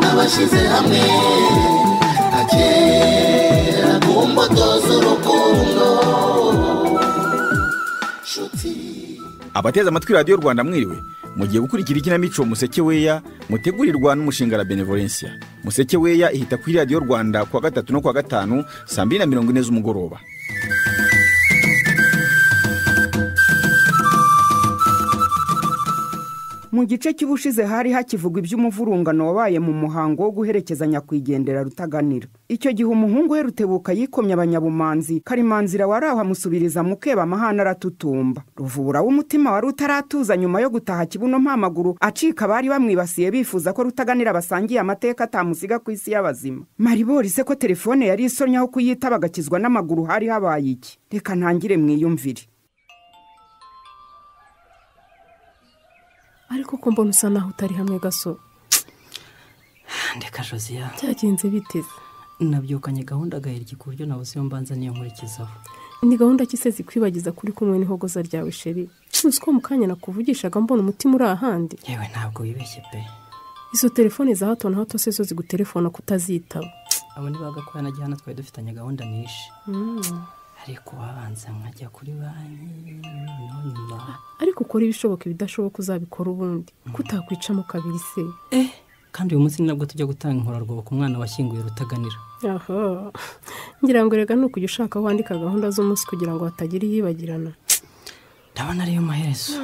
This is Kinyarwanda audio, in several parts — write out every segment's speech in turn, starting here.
twashyize hamwe nka kera ku mbuto z'urukundo nshuti abateze amatwi radiyo rwanda mwiriwe mugiye gukurikira ikinamico museke weya mutegurirwa n'umushinga la benevolencia museke weya ihita kuri radiyo rwanda kuwa gatatu no kuwa gatanu saa mbiri na mirongo ine z'umugoroba mu gice cy'ubushize hari hakivugwa iby'umuvurungano wabaye mu muhango wo guherekeza nyakwigendera rutaganira icyo gihe umuhungu we rutebuka yikomye abanyabumanzi karimanzira wari aho amusubiriza mukeba amahane aratutumba ruvubura w'umutima wari utaratuza nyuma yo gutaha kibuno mpamaguru acika abari bamwibasiye bifuza ko rutaganira basangiye amateka atamusiga ku isi y'abazima maribori se ko telefone yari isonye aho kuyitaba agakizwa n'amaguru hari habaye iki reka ntangire mwiyumvire ariko ko mbona usa naho utari hamwe gasore ndeka josiya byagenze biteze nabyukanye gahunda agahiryi ku buryo nabuze iyo mbanza niyo nkurikizaho ni gahunda ki se zikwibagiza kuri kumwe n'ihogoza ryawe sheri uzi ko mu kanya nakuvugishaga mbona umutima uri ahandi yewe ntabwo wibeshye pe izo telefone za hato na hato se zo zigutelefona kutazitaba abo ni ba gakoya na gihana twari dufitanye gahunda nishe ariko babanza nkajya kuri banki noneho nyuma ariko ukora ibishoboka ibidashoboka uzabikora ubundi kutakwicamo kabiri se eh kandi uyu munsi ni nabwo tujya gutanga inkorarwobo ku mwana washyinguye rutaganira aha ngira ngo rega ni ukujya ushaka aho wandika gahunda z'umunsi kugira ngo hatagira iyibagirana ndabona ariyo maherezo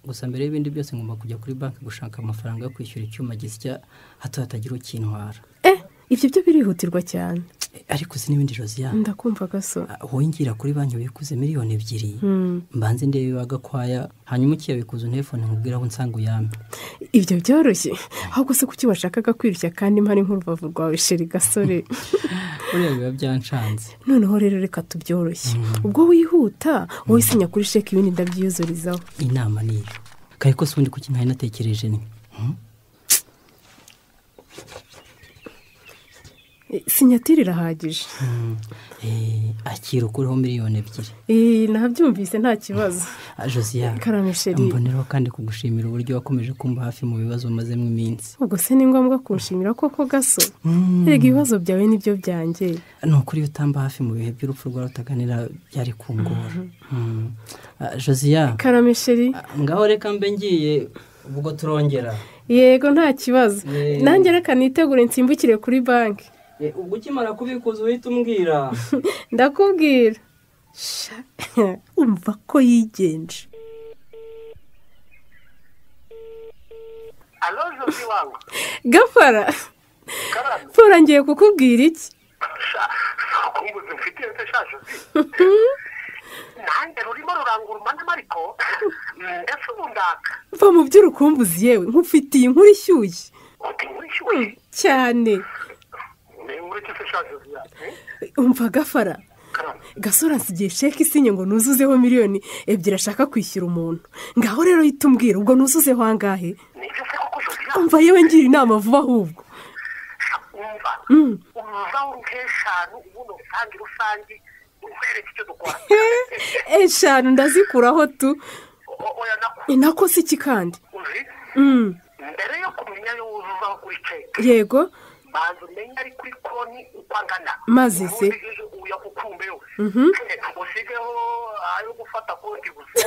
gusa mbere y'ibindi byose ngomba kujya kuri banki gushaka amafaranga yo kwishyura icyuma gisya hato hatagira ukintwara eh ibyo byo birihutirwa cyane Eh, ariko si n'ibindi josiane ndakumva gasore wowe ngira kuri banki wikuze miliyoni ebyiri mbanze ndebe iwa gakwaya hanyuma ukiyabikuza unefone nkubwire aho nsanga uyambe ibyo byoroshye ahubwo se kuki washakaga kwirushya kandi mpari nk'urubavu rwawe sheri gasore buriya biba byancanze noneho rero reka tubyoroshye ubwo wihuta wowe isinya kuri sheki ibindi ndabyiyuzurizaho inama ni iyo kare ko si ubundi kuki ntari natekereje ni Eh, sinyatire irahagije Eh, akira ukureho miliyoni ebyiri Eh, nabyumvise nta kibazo Ah, josiane Karame chérie. mboneraho kandi kugushimira uburyo wakomeje kumva hafi mu bibazo umazemo iminsi ubwo se ni ngombwa kunshimira koko gaso rega ibibazo byawe nibyo byanjye ni ukuri iyo utamba hafi mu bihe by'urupfu rwa rutaganira byari kungora Mm. Ah, josiane karame sheri ngaho reka mbe ngiye ubwo turongera yego nta kibazo Eh. nanjye reka nitegure nsimbukire kuri banki Eh, ubwo ukimara kubikuza uhita umbwira ndakubwira Sha, umva ko yigenje alo josi wangu gafara karame fora ngiye kukubwira iki sha kumbuzi mfitiye se sha josi nanjye rurimo rurangura umanama ariko ndetse ubu ndaka mva mu by'urukumbuzi yewe nkufitiye inkuru ishyushye uti nkwishyuye cyane ni ureke se sha josi ya eh? umva gafara karame gasore asigiye sheke isinye ngo nuzuzeho miliyoni ebyiri ashaka kwishyura umuntu ngaho rero hita umbwira ubwo nuzuzeho angahe nibyo se koko josi ya umva yewe ngira inama vuba ahubwo sha umva umva nk'eshanu ubundi usange rusange uhereke icyo dukora eshanu ndazikuraho tu O- oya nako ni nako si iki kandi uzi Mm, mbere yo kumenya yo uvaho kuri ceke yego banza umenye ari kuri konti uko angana Maze se? uya kukumbe yo usigeho ayo gufata konti gusa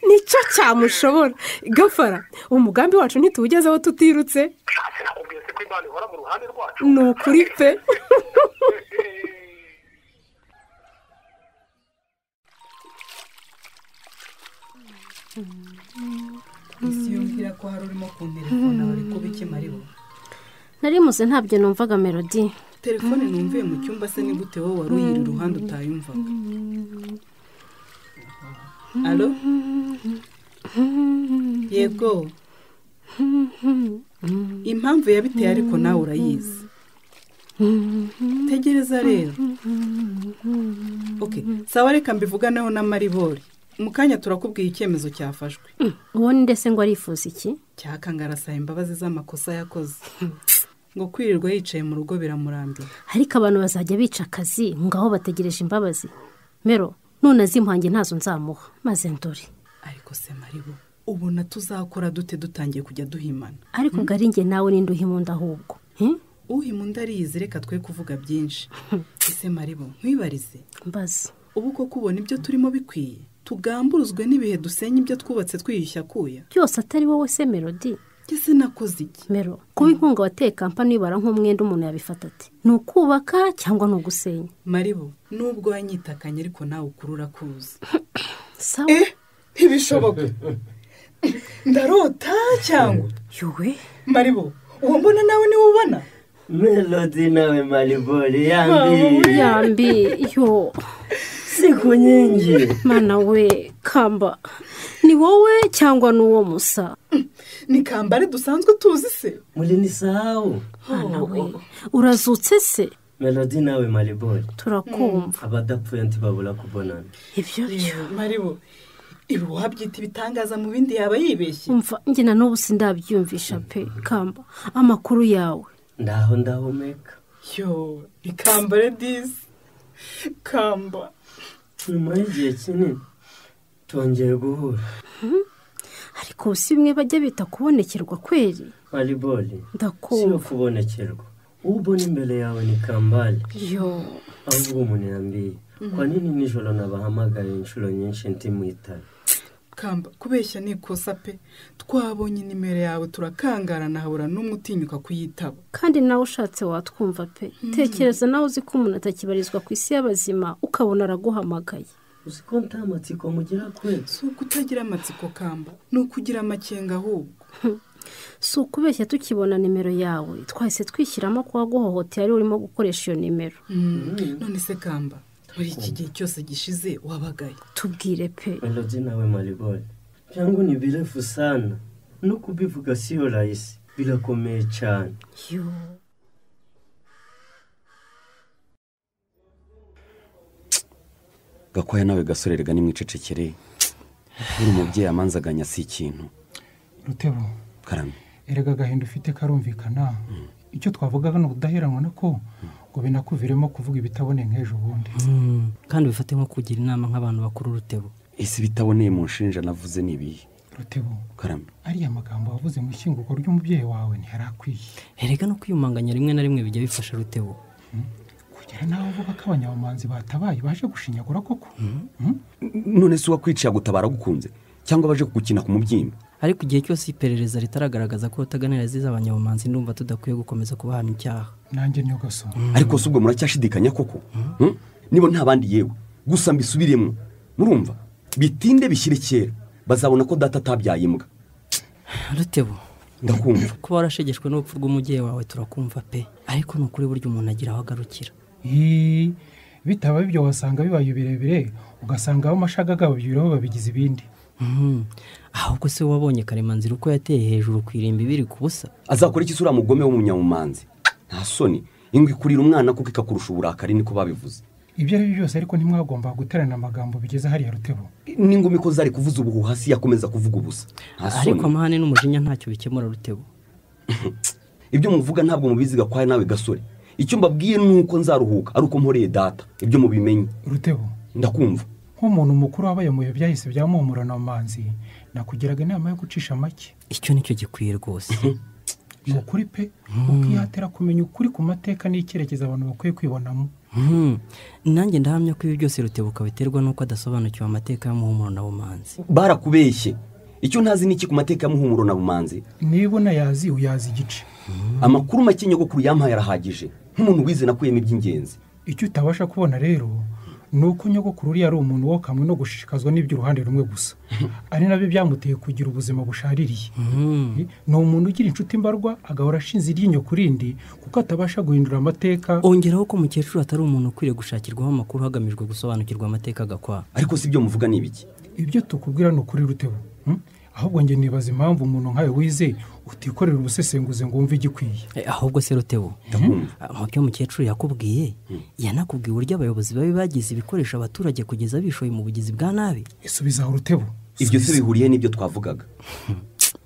nicyo cyamushobora gafara umugambi wacu ntituwugezeho tutirutse nshatse nakubwiye se ko imana ihora mu ruhande rwacu ni ukuri pe siyumvira ko hari urimo ku telefone bari kubikemura ibo nari muze ntabyo numvaga melodi telefone numviye mu cyumba se ni gute wowe wari uyiri iruhande utayumvaga alo yego impamvu yabiteye ariko nawe urayizi tegereza rero ok sawa reka mbivuganeho na maribori mu kanya turakubwiye icyemezo cyafashwe uwo ni ndetse ngo arifuza iki cyakangara asaba imbabazi z'amakosa yakoze ngo kwirirwa yicaye mu rugo biramurambira ariko abantu bazajya bica akazi ngaho bategereje imbabazi mero none azimuhange ntazo nzamuha maze ndore ariko se maribo ubona tuzakora dute dutangiye kujya duhimana ariko ngo ari njye nawe ninde uhimunda ahubwo Hmm? uhima undi ariyizi reka twe kuvuga byinshi ese maribo nkwibarize mbaza ubu koko ubona ibyo turimo bikwiye tugamburuzwe n'ibihe dusenya ibyo twubatse twiyushya akuya byose atari wowe se melodi ese nakoze iki mero kuba inkunga wateye kampani ibara nk'umwenda umuntu yabifata ati ni ukubaka cyangwa ni ugusenya maribo nubwo wanyitakanye ariko nawe ukurura kuza sawa ntibishoboka ndarota cyangwa yowe maribo uwo mbona nawe niwe ubona melodi nawe maribori Ah, yambi yambi yo si ku nkingi mana we kamba ni wowe cyangwa ni uwo musa ni kambare dusanzwe tuzi se muri ni sawu mana we urazutse se melodi nawe maribori turakumva abadapfuye ntibabura kubonana ibyo byo maribo ibi wabyita ibitangaza mu bindi yaba yibeshye umva njye na n'ubu sindabyiyumvisha pe kamba amakuru yawe ndaho ndahumeka yo ni kambare disi kamba nyuma y'igihe kinini twongeye guhura ariko si bimwe bajya bita kubonekerwa kweri maribori si yo ndakumva kubonekerwa uwo ubona imbere yawe ni kambare yo ahubwo umuntu yambiye kwa nini nijoro nabahamagaye inshuro nyinshi ndi mu itara kamba kubeshya ni ikosa pe twabonye nimero yawe turakangara nahabura n'umwe utinyuka kuyitaba kandi nawe ushatse watwumva pe tekereza nawe uzi ko umuntu atakibarizwa ku isi y'abazima ukabona araguhamagaye uzi ko nta matsiko mugira kwezi si ukutagira amatsiko kamba ni ukugira amakenga ahubwo si ukubeshya tukibona nimero yawe twahise twishyiramo ko waguhohoteye ariwe urimo gukoresha iyo nimero none se kamba muri iki gihe cyose gishize wabagaye tubwire pe melodi nawe maribori byangu ni birefu sana no kubivuga si yo rahisi birakomeye cyane yo gakwaya nawe gasore rega nimwicecekere buri mubyeyi amanzaganya si ikintu rutebo karame erega agahinda ufite karumvikana icyo twavuga ni ubudaheranwa ko ngo binakuviremo kuvuga ibitabone nk'ejo bundi kandi bifate nko kugira inama nk'abantu bakuru urutebo ese bitaboneye mu nshinja navuze ni ibihe rutebo karame ariya magambo wavuze mu ishyingurwa ry'umubyeyi wawe ntiyari akwiye erega no kwiyumanganya rimwe na rimwe bijya bifasha rutebo kugera n'aho uvuga ko abanyabamanzi batabaye baje gushinyagura koko Mm? none si uwakwiciye agutabara agukunze cyangwa baje kugukina ku mubyimba ariko igihe cyose iperereza ritaragaragaza ko rutaganira zize abanyabumanzi ndumva tudakwiye gukomeza kubahamya icyaha nanjye niyo gasore ariko si ubwo muracyashidikanya koko Hmm? niba nta bandi yewe gusa mbisubiremo murumva bitinde bishyire kera bazabona ko data atabyaye imbwa rutebo ndakumva kuba warashegeshwe n'urupfu rw'umubyeyi wawe turakumva pe ariko ni ukuri burya umuntu agira aho agarukira Ii, bitaba ibyo wasanga bibaye birebire ugasanga abamashaga gababyuraho babigize ibindi Mhm. ahubwo se wabonye karemanzira uko yateye hejuru ku irimbi biri ku busa azakora iki uriya mugome w'umunyamumanzi nta soni ingwe ikurira umwana kuko ikakurusha uburakari niko babivuze ibyo ari byo byose ariko ntimwagomba guterana amagambo bigeze hariya rutebo n'ingumi ko zari kuvuza ubuhuha si yakomeza kuvuga ubusa nta ariko soni amahane n'umujinya ntacyo bikemura rutebo ibyo muvuga ntabwo mubizi gakwaya nawe gasore icyo mbabwiye ni uko nzaruhuka ari uko mporeye data ibyo mubimenye rutebo ndakumva nk'umuntu mukuru wabaye muyo byahise byamumura na manzi nakugiraga inama yo gucisha make icyo nicyo gikwiye rwose ni ukuri pe ukihatira kumenya ukuri ku mateka n'icyerekezo abantu bakwiye kwibonamo Mhm. nanjye ndahamya ko ibi byose rutebuka biterwa n'uko adasobanukiwe amateka y'umuhumuro na bumanzi barakubeshye icyo ntazi ni iki ku mateka y'umuhumuro na bumanzi niba unayazi uyazi igice amakuru make nyogokuru yampaye arahagije nk'umuntu wize nakuyemo iby'ingenzi icyo utabasha kubona rero ni uko nyogokuru uriya ari umuntu wo kamwe no gushishikazwa n'iby'uruhande rumwe gusa ari nabyo byamuteye kugira ubuzima bushaririye ni umuntu ugira inshuti mbarwa agahora ashinze iryinyo ku rindi kuko atabasha guhindura amateka ongeraho ko umukecuru atari umuntu ukwiriye gushakirwaho amakuru hagamijwe gusobanukirwa amateka agakwa ariko si ibyo muvuga ni ibiki ibyo tukubwira ni ukuri rutebo hmm? ahubwo njye nibaza impamvu umuntu nkawe wize utikorera ubusesenguzi ngo wumve igikwiye Eh, ahubwo se rutebo Ah, mu byo umukecuru yakubwiye yanakubwiye uburyo abayobozi babi bagize ibikoresha abaturage kugeza bishoye mu bugizi bwa nabi isubiza aho rutebo ibyo si bihuriye n'ibyo twavugaga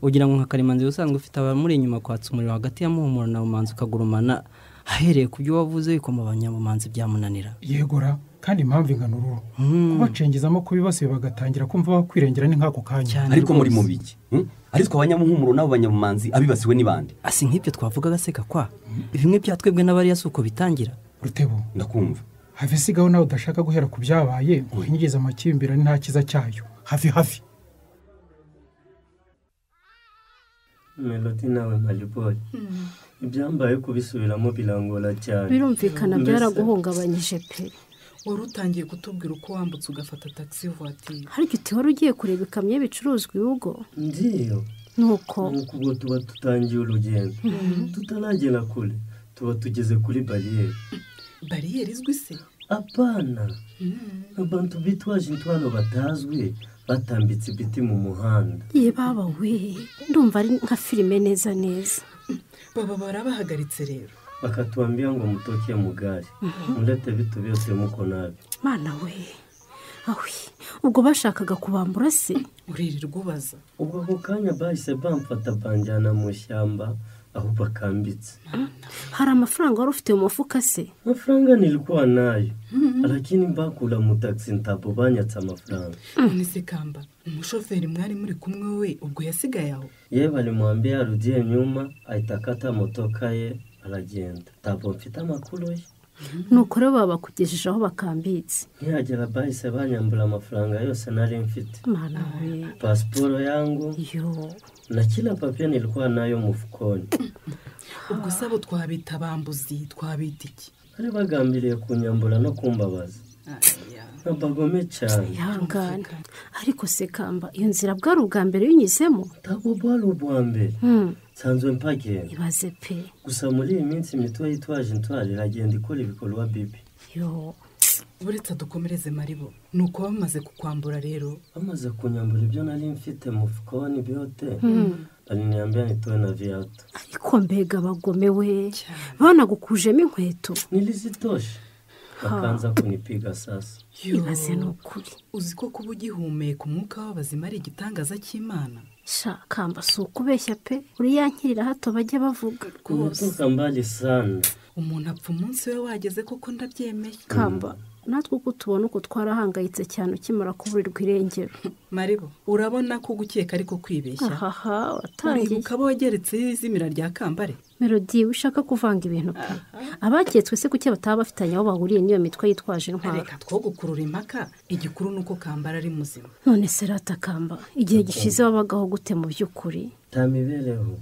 ugira ngo nka karemanzi usanzwe ufite abamuri inyuma kwatsa umuriro hagati ya muhumuro na bumanzi ukagurumana ahereye ku byo wavuze bikoma abanyabumanzi byamunanira yegora kandi impamvu ingana uruhu kubacengezamo kubibasiye bagatangira kumva bakwirengera ni nk'ako kanya ariko muri mu biki Hmm? ariko abanyamuhumuro n'abo banyamumanzi abibasiwe n'ibandi asi nk'ibyo twavuga agaseka kwa bimwe bya twebwe n'abariya si uko bitangira rutebo ndakumva have sigaho nawe udashaka guhera ku byabaye ngo uhingize amakimbirane nta cyiza cyayo hafi hafi melodi nawe maribori ibyambaye kubisubiramo birangora cyane birumvikana Mbese- byaraguhungabanyije pe wari utangiye kutubwira uko wambutse ugafata taxi vuwatiri ariko iti wari ugiye kureba ikamyo y'ibicuruzwa ibihugu ngiyo nuko nuko ubwo tuba dutangiye urugendo tutaragera kure tuba tugeze kuri bariyeri bariyeri izwi se abana abantu bitwaje intwaro batazwi batambitse ibiti mu muhanda ye baba we ndumva ari nka filime neza neza baba barabahagaritse rero bakatubambira ngo mutoke mugari Mhm. murete bitu byose muko nabi mana we awe ubwo bashakaga kubambura se uririrwa ubaza ubwo ako kanya bahise bamfata banjyana mu ishyamba aho bakambitse hari amafaranga wari ufite mu mufuka se amafaranga nilikuwa nayo Mhm. lakini bakura mu taxi ntabwo banyatse amafaranga none se kamba umushoferi mwari muri kumwe we ubwo yasigaye aho yewe alimwambia arudie nyuma aitakata motoka ye aragenda ntabwo mfite amakuru ye nuko rero babakugejeje aho bakambitse ntihagera bahise banyambura amafaranga yose nari mfite mana we pasiporo yangu na kila papie nilikuwa nayo mufukoni ubwo se abo twabita bambuzi twabita iki bari bagambiriye kunyambura no kumbabaza ntabagome cyane ihangane ariko se kamba iyo nzira bwari ubwa mbere yunyuzemo ntabwo bwari ubwa mbere Hmm, nsanzwe mpagenda ibaze pe gusa muri iyi minsi mito yitwaje intwaro iragenda ikora ibikorwa bibi yo buretse dukomereze maribo ni uko bamaze kukwambura rero bamaze kunyambura ibyo nari mfite mufukoni byote Mm. aliniambia nitoe na viatu ariko mbega bagome we banagukujemo inkweto nilizitosha akaanza kunipiga sasa ibaze ni ukuri uzi ko kuba ugihumeka umwuka w'abazima ari igitangaza cy'imana sha kamba si ukubeshya pe uriya nkirira hato bajya bavuga kutoka mbali sana umuntu apfa umunsi we wageze koko ndabyemeye kamba natwe uko tubona uko twarahangayitse cyane ukimara kuburirwa irengero maribo urabona ko gukeka ariko kwibeshya ahaha watangiye maribuka abo wageretseho izimira rya kambare melodi ushaka kuvanga ibintu pe abaketswe se kuki bataba bafitanye aho bahuriye n'iyo mitwe yitwaje intwaro reka two gukurura impaka igikuru ni uko kambara ari muzima none se ratakamba igihe gishize wabagaho gute mu by'ukuri tamibereho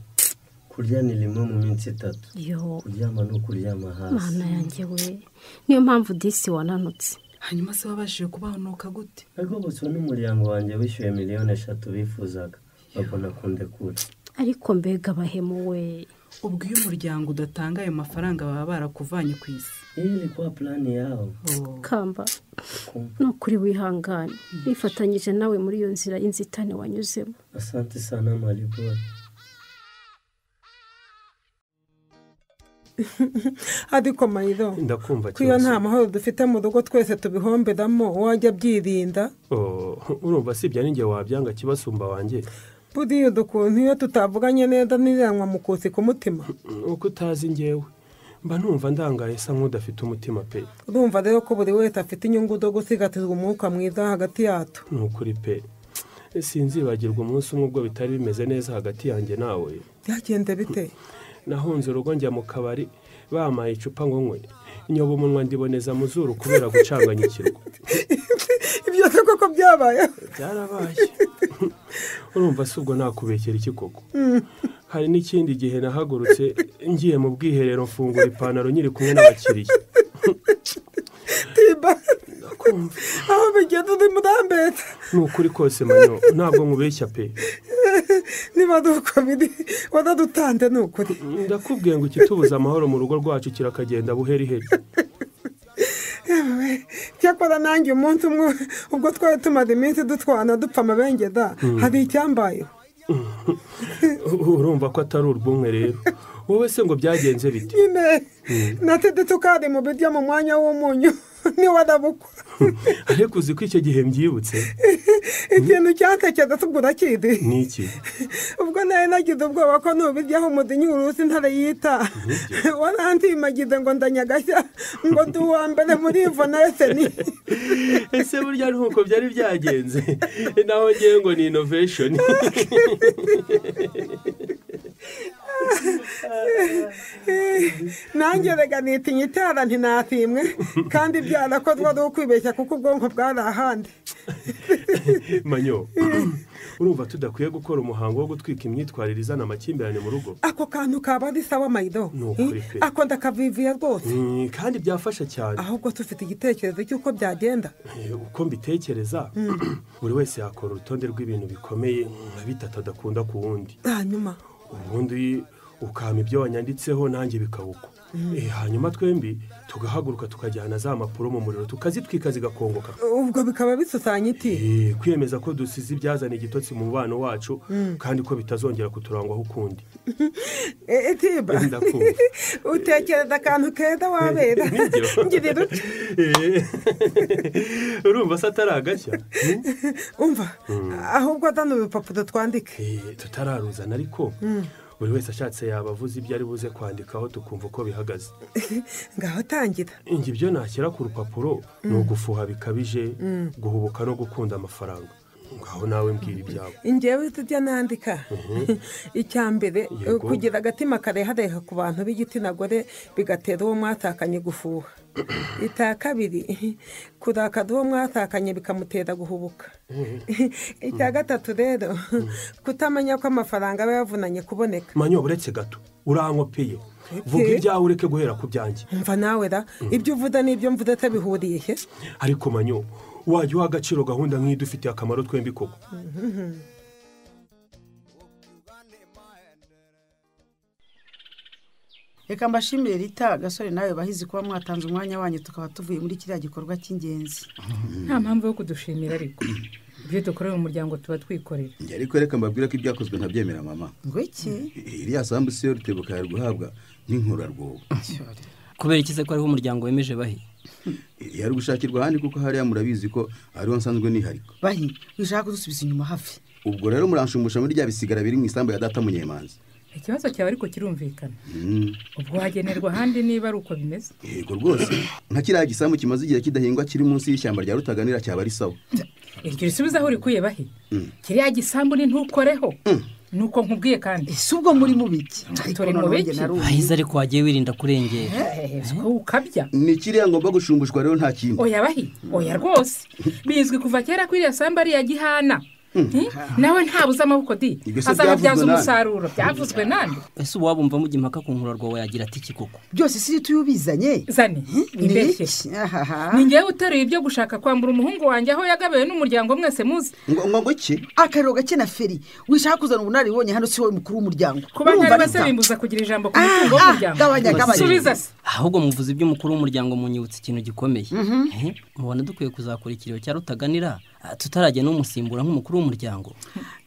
kurya ni rimwe mu minsi itatu yo kuryama ni ukuryama hasi mana yanjye we niyo mpamvu disi wananutse hanyuma se wabashije kubahonoka gute nagobotswe n'umuryango wanjye wishyuye miliyoni eshatu bifuzaga babona kundekura ariko mbega bahemu we ubwo iyo umuryango udatanga ayo mafaranga baba barakuvanye ku isi iyi ni kwa plani yawo kamba ni ukuri wihangane nifatanyije nawe muri iyo nzira y'inzitane wanyuzemo asante sana maribori ariko marido ndakumva ko iyo cyose nta mahoro dufite mu rugo twese tubihomberamo wajya abyirinda Oh, urumva si ibya ninjye wabyanga kibasumba wanjye buriya udukuntu iyo tutavuganye neza n'iranwa mu kuzi ku mutima uko utazi njyewe mba numva ndangaye sa nk'udafite umutima pe urumva rero ko buri wese afite inyungu zo gusigatizwa umwuka mwiza hagati yatu ni ukuri pe sinzibagirwa umunsi umwe ubwo bitari bimeze neza hagati yanjye nawe byagenze bite nahunze urugo njya mu kabari bampaye icupa ngo nywe nyoba umunwa ndiboneza mu zuru kubera gucanganyikirwa ibyo se koko byabayeho byarabaye urumva si ubwo nakubekera iki koko Mm. hari n'ikindi gihe nahagurutse ngiye mu bwiherero mfungura ipantaro nyiri kumwe n'abakiriya aho bigenda uri murambeta ni ukuri kose manyo ntabwo nkubeshya pe niba ari uko biri waradutanze ni ukuri ndakubwiye ngo ikitubuza amahoro mu rugo rwacu kirakagenda buheriheri yewe cyakora nanjye umunsi umwe ubwo twari tumaze iminsi dutwana dupfa amabengeza Mm. hari icyambayeho urumva ko atari urwumwe rero wowe se ngo byagenze bite nyine natede tukari mu biryo mu mwanya w'umunyu niwe arabukwa ariko uzi ko icyo gihe mbyibutse ikintu cyatekereza tugura kidi ni iki ubwo nari nagize ubwoba ko nubiryaho umudinya uruzi ntare yita warantimagize ngo ndanyagashya ngo ndi uwa mbere muri ivo na eseni ese burya ni uko byari byagenze naho ngewe ngo ni inovesheni nange rega nitinya itara ntinatimwe kandi byarakozwe ari ukwibeshya kuko ubwonko bwari ahandi manyo urumva tudakwiye gukora umuhango wo gutwika imyitwarire izana amakimbirane mu rugo ako kantu kaba ari sawa mayido Ni ukuri pe. ako ndakaviviye rwose Mm, kandi byafasha cyane ahubwo tufite igitekerezo cy'uko byagenda Eh, uko mbitekereza Mm. buri wese yakora urutonde rw'ibintu bikomeye nka bitatu adakunda ku wundi hanyuma ubundi ukama ibyo wanyanditseho nanjye bikawukwa Mm. Eh, hanyuma twembi tugahaguruka tukajyana za mpapuro mu muriro tukazitwika zigakongoka ubwo bikaba bisusanya iki Eh, kwiyemeza ko dusize ibyazana igitotsi mu mubano wacu Mm. kandi ko bitazongera kuturangwaho ukundi E- etiba Ndakumva. utekereza akantu keza wabera Nibyo. ngirira uti Eh, urumva se atari agashya umva Mm. ahubwo azana ibipapuro twandike Eh, tutararuzana ariko Mm. buri wese ashatse yaba avuze ibyo ari buze kwandikaho tukumva uko bihagaze ngaho tangira ingi ibyo nashyira ku rupapuro ni Mm. ugufuha bikabije Mm. guhubuka no gukunda amafaranga ngaho nawe mbwira ibyawe ingewe tujya nandika Mhm. icya mbere Yego. kugira agatima karehareha ku bantu b'igitsina gore bigatera uwo mwatakanye gufuha icya kabiri kurakara uwo mwatakanye bikamutera guhubuka icya gatatu rero kutamenya ko amafaranga aba yavunanye kuboneka manyo uretse gato urankopeye vuga ibyawe ureke guhera ku byanjye mva nawe ra ibyo uvuze n'ibyo mvuze atabihuriye he ariko manyo wajya uha agaciro gahunda nk'iyo idufitiye akamaro twembi koko reka mbashimire rita gasore nawe bahizi kuba mwatanze umwanya wanyu tukaba tuvuye muri kiriya gikorwa cy'ingenzi nta mpamvu yo kudushimira ariko ibyo dukora mu muryango tuba twikorera njye ariko reka mbabwire ko ibyakozwe ntabyemera mama ngo iki iriya sambu siyo rutebuka yari guhabwa n'inkurarwobo kubera iki se ko ariho umuryango wemeje bahe yari gushakirwa ahandi kuko hariya murabizi ko ariho nsanzwe niharika bahi wishaka kudusubiza inyuma hafi ubwo rero muranshumusha muri rya bisigara biri mu isambu ya data munyemanzi ikibazo cyawe ariko kirumvikana Mm, ubwo hagenerwa ahandi niba ari uko bimeze yego rwose nka kiriya gisambu kimaze igihe kidahingwa kiri munsi y'ishyamba rya rutaganira cyaba ari sawa iryo risubiza aho urikuye bahe Mm. kiriya gisambu ni ntukoreho nuko nkubwiye kandi si ubwo muri mu biki turi mu biki ahize ariko wagiye wirinda kurengera Eh, eh, ko ukabya ni kiriya ngomba gushumbushwa rero nta kindi oya bahi oya rwose bizwi kuva kera ko iriya sambu ari iya gihana Nti? nawe ntabuze amaboko di Ibyo se azababyaza byavuzwe nande? umusaruro byavuzwe nande ese uwaba umva mujya impaka ku nkurarwobo yagira ati iki koko byose si tuyo ubizanye zane wibeshye ni ngewe uteruye ibyo gushaka kwambura umuhungu wanjye aho yagabiwe n'umuryango mwese muzi ngo ngo iki akariro gake na feri wishaka kuzana ubunararibonye hano si wowe mukuru w'umuryango kuba Urumva, ntari Rita? basabimbuza kugira ijambo ku Ah, mutungo ah, w'umuryango gabanya, gabanya. subiza se ahubwo muvuze iby'umukuru w'umuryango munyibutsa ikintu gikomeye Eh, mubona dukwiye kuzakora ikiriyo cya rutaganira ah, tutarajya n'umusimbura nk'umukuru w'umuryango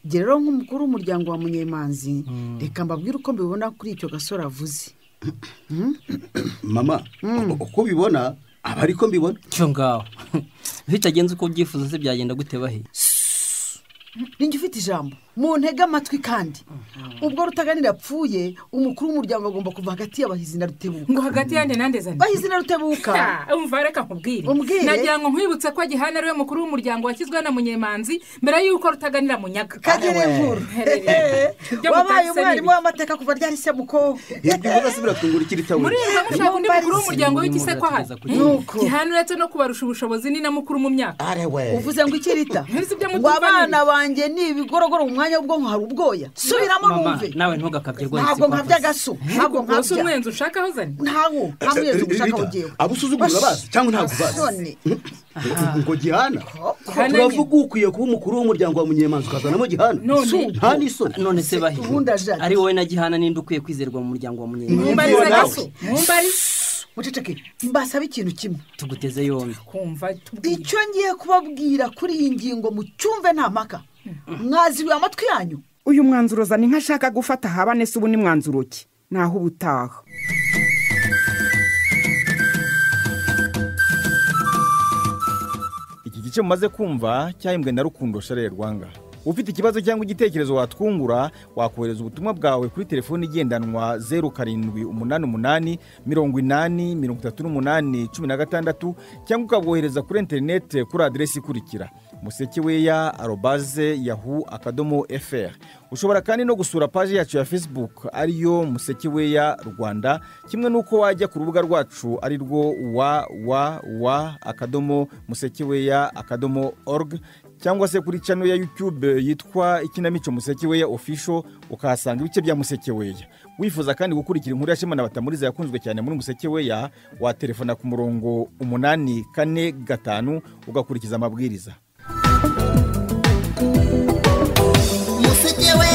Jye rero nk'umukuru w'umuryango wa munyemanzi reka mbabwire uko mbibona kuri icyo gasore avuze mama uko ubibona aba ariko mbibona cyo ngaho bitagenze uko ubyifuza se byagenda gute bahe ninjye ufite ijambo mu ntege amatwi kandi ubwo rutaganira apfuye umukuru w'umuryango agomba kuva hagati y'abahizi na rutebuka ngo hagati yanjye nande zane bahizi na rutebuka Ah, umva reka nkubwire Umbwire. nagira ngo nkwibutse ko gihana ariwe mukuru w'umuryango washyizweho na munyemanzi mbere y'uko rutaganira munyaga kagere nkuru Ibyo wabaye mutahise umwarimu ni w'amateka kuva ryari se muko ibyo uvuga se biratungura ikiri taburi muririmba mushaka undi mukuru w'umuryango w'igisekwa hano Nuko. gihana uretse no kubarusha ubushobozi ni na mukuru mu myaka uvuze ngo iki rita Ntibizi ibyo ngo mutumva abana banjye ni ibigorogoro mu mwanya w'ubwonko hari ubwoya subiramo mama numve nawe ntugakabye rwose ntabwo kwa nkabya Pasi. agasu ntabwo rwose nkabya umwenzi ushakaho zane ntawo nta mwenzi ugushakaho ngewe abo usuzugura abazi cyangwa ntabwo ubazi None. ngo gihana Gihana turavuga ukwiye kuba umukuru w'umuryango wa munyemanzi ukazanamo gihana nta n'isoni none se bahe ari wowe na gihana ninde ukwiye kwizerwa mu muryango wa munyemanzi Mwumbariza Nawe. gaso, muceceke mbasaba ikintu kimwe tuguteze yombi icyo ngiye kubabwira kuri iyi ngingo mucyumve nta mpaka mwazibiwe amatwi yanyu uyu mwanzuro zana inka ashaka gufata haba nese ubu ni mwanzuro ki naho uba utaha iki gice mumaze kumva cyahimbwe na rukundo sharire rwanga ufite ikibazo cyangwa igitekerezo watwungura wakohereza ubutumwa bwawe kuri telefoni igendanwa zeru karindwi umunani umunani mirongo inani mirongo itatu n'umunani cumi na gatandatu cyangwa ukabwohereza kuri interinete kuri aderesi ikurikira musekeweya arobaze yahu akadomo fr ushobora kandi no gusura paji yacu ya facebook ariyo musekeweya rwanda kimwe n'uko wajya ku rubuga rwacu ari rwo wa wa wa akadomo musekeweya akadomo org cyangwa se kuri cano ya yutube yitwa ikinamico musekeweya ofisho ukahasanga ibice bya musekeweya wifuza kandi gukurikira inkuru ya shema na batamuriza yakunzwe cyane muri musekeweya waterefona ku murongo umunani kane gatanu ugakurikiza amabwiriza museke we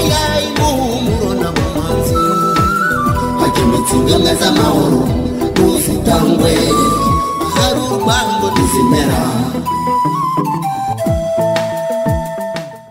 yayimuhumuro na mumanzi hakemetsa inganga z'amahoro ntuzitangwe hari urwango ntizimera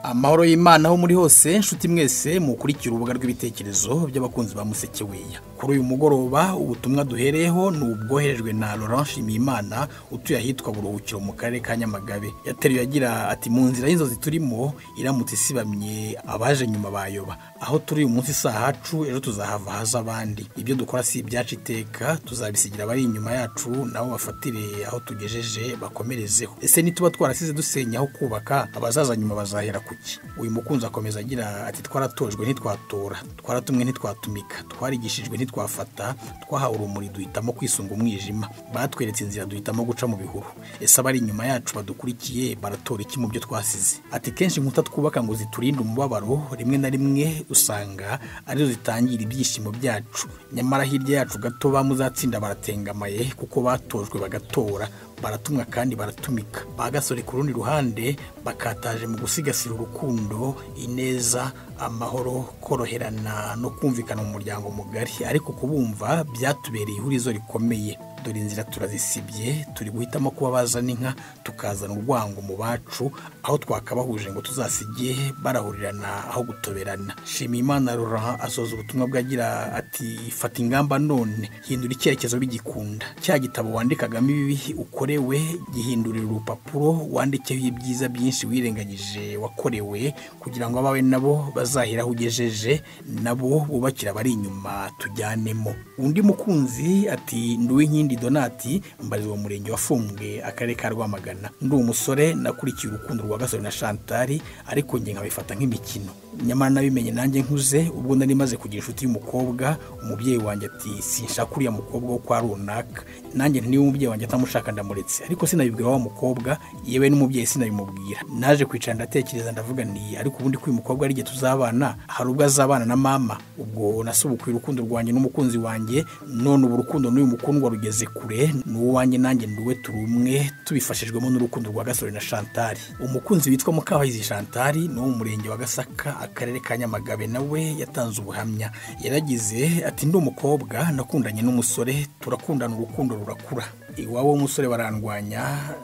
amahoro y'imana aho muri hose inshuti mwese mukurikira urubuga rw'ibitekerezo by'abakunzi ba musekeweya kuri uyu mugoroba ubutumwa duhereyeho ni ubwoherejwe na laurent nshimiyimana utuye ahitwa buruhukiro mu karere ka nyamagabe yateruye agira ati mu nzira y'inzozi turimo iramutse isibamye abaje nyuma bayoba aho turi uyu munsi si ahacu ejo tuzahava haza abandi ibyo dukora si ibyacu iteka tuzabisigira abari inyuma yacu nabo bafatire aho tugejeje bakomerezeho ese nituba twarasize dusenya aho kubaka abazaza nyuma bazahera ku iki uyu mukunzi akomeza agira ati twaratojwe ntitwatora twaratumwe ntitwatumika twarigishijwe ntitwafata twahawe urumuri duhitamo kwisunga umwijima batweretse inzira duhitamo guca mu bihuru ese abari inyuma yacu badukurikiye baratora iki mu byo twasize ati kenshi inkuta twubaka ngo ziturinde umubabaro rimwe na rimwe usanga arizo zitangira ibyishimo byacu nyamara hirya yacu gato ba muzatsinda baratengamaye kuko batojwe bagatora baratumwa kandi baratumika bagasore ku rundi ruhande bakataje mu gusigasira urukundo ineza amahoro koroherana no kumvikana mu muryango mugari ariko kubumva byatubereye ihurizo rikomeye dore inzira turazisibye turi guhitamo kuba bazana inka tukazana urwango mu bacu aho twakabahuje ngo tuzasige barahurirana aho gutoberana shimimana Laurent asoza ubutumwa bwe agira ati fata ingamba none hindura icyerekezo bigikunda cya gitabo wandikagamo ibibi ukorewe gihindurira urupapuro wandikeho ibyiza byinshi wirengagije wakorewe kugira ngo abawe nabo bazahira aho ugejeje nabo bubakira abari inyuma tujyanemo undi mukunzi ati nduw'inkindi donati mbarizwa mu murenge wa fumbwe akarere ka rwamagana ndi umusore nakurikiye urukundo rwa gasore na shantari ariko njye nkabifata nk'imikino nyamara nabimenye nanjye nkuze ubwo nari maze kugira inshuti y'umukobwa umubyeyi wanjye ati sinshaka uriya mukobwa wo kwa runaka nanjye niba umubyeyi wanjye atamushaka ndamuretse ariko sinabibwira wa mukobwa yewe n'umubyeyi sinabimubwira naje kwicara ndatekereza ndavuga nti ariko ubundi ko uyu mukobwa ari igihe tuzabana hari ubwo azabana na mama ubwo nasubukuye urukundo rwanjye n'umukunzi wanjye none ubu urukundo n'uyu mukundwa rugeze kure n'uwo wanjye nanjye nduwe turi umwe tubifashijwemo n'urukundo rwa gasore na shantari umukunzi witwa mukabahizi shantari ni uwo mu murenge wa gasaka akarere ka nyamagabe nawe yatanze ubuhamya yaragize ati ndi umukobwa nakundanye n'umusore turakundana urukundo rurakura iwabo w'umusore barandwanya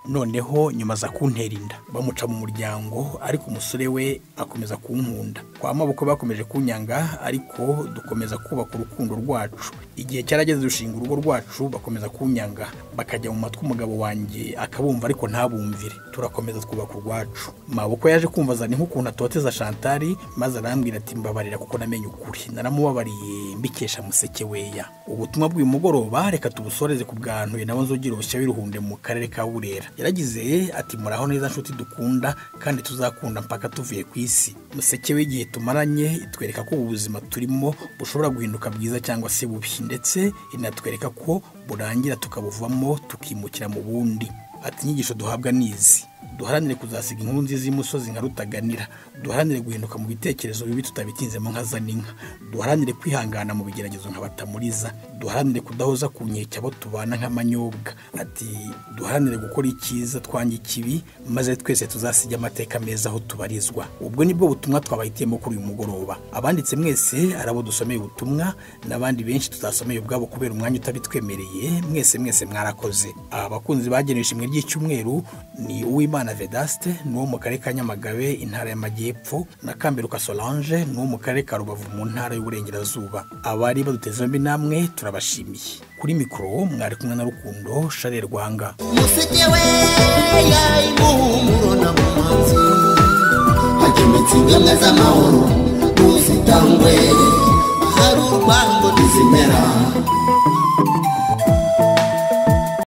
noneho nyuma aza kuntera inda bamuca mu muryango ariko umusore we akomeza kunkunda kwa maboko bakomeje kunyanga ariko dukomeza kubaka urukundo rwacu igihe cyarageze dushinga urugo rwacu bakomeza kunyanga bakajya mu matwi umugabo wanjye akabumva ariko ntabumvire turakomeza twubaka urwacu maboko yaje kumva azana nk'ukuntu atoteza shantari maze arambwira ati mbabarira kuko namenye ukuri naramubabariye mbikesha musekeweya ubutumwa bw'uyu mugoroba reka tubusoreze ku bwantuye nabo nzogira ubushya w'iruhunde mu karere ka burera yaragize ati muraho neza nshuti dukunda kandi tuzakunda mpaka tuvuye ku isi musekewe igihe tumaranye itwereka ko ubu buzima turimo bushobora guhinduka bwiza cyangwa se bubi ndetse inatwereka ko burangira tukabuvamo tukimukira mu bundi ati inyigisho duhabwa ni izi duharanire kuzasiga inkuru nziza y'umusozi nka rutaganira duharanire guhinduka mu bitekerezo bibi tutabitinzemo nka zaninka duharanire kwihangana mu bigeragezo nka batamuriza duharanire kudahoza ku nkeke abo tubana nk'amanyobwa ati duharanire gukora icyiza twanga ikibi maze twese tuzasige amateka meza aho tubarizwa ubwo nibwo butumwa twabahitiyemo kuri uyu mugoroba abanditse mwese ari abo dusomeye ubutumwa n'abandi benshi tutasomeye ubwabo kubera umwanya utabitwemereye mwese mwese mwarakoze aba bakunzi bagenewe ishimwe ry'icyumweru ni uwimana vedaste ni uwo mu karere ka nyamagabe intara y'amajyepfo na kambiruka solange ni uwo mu karere ka rubavu mu ntara y'uburengerazuba abari baduteze yombi namwe turabashimiye kuri mikoro mwari kumwe na rukundo sharire rwanga hakemetse z'amahoro n'uzitangwe hari urwango ntizimera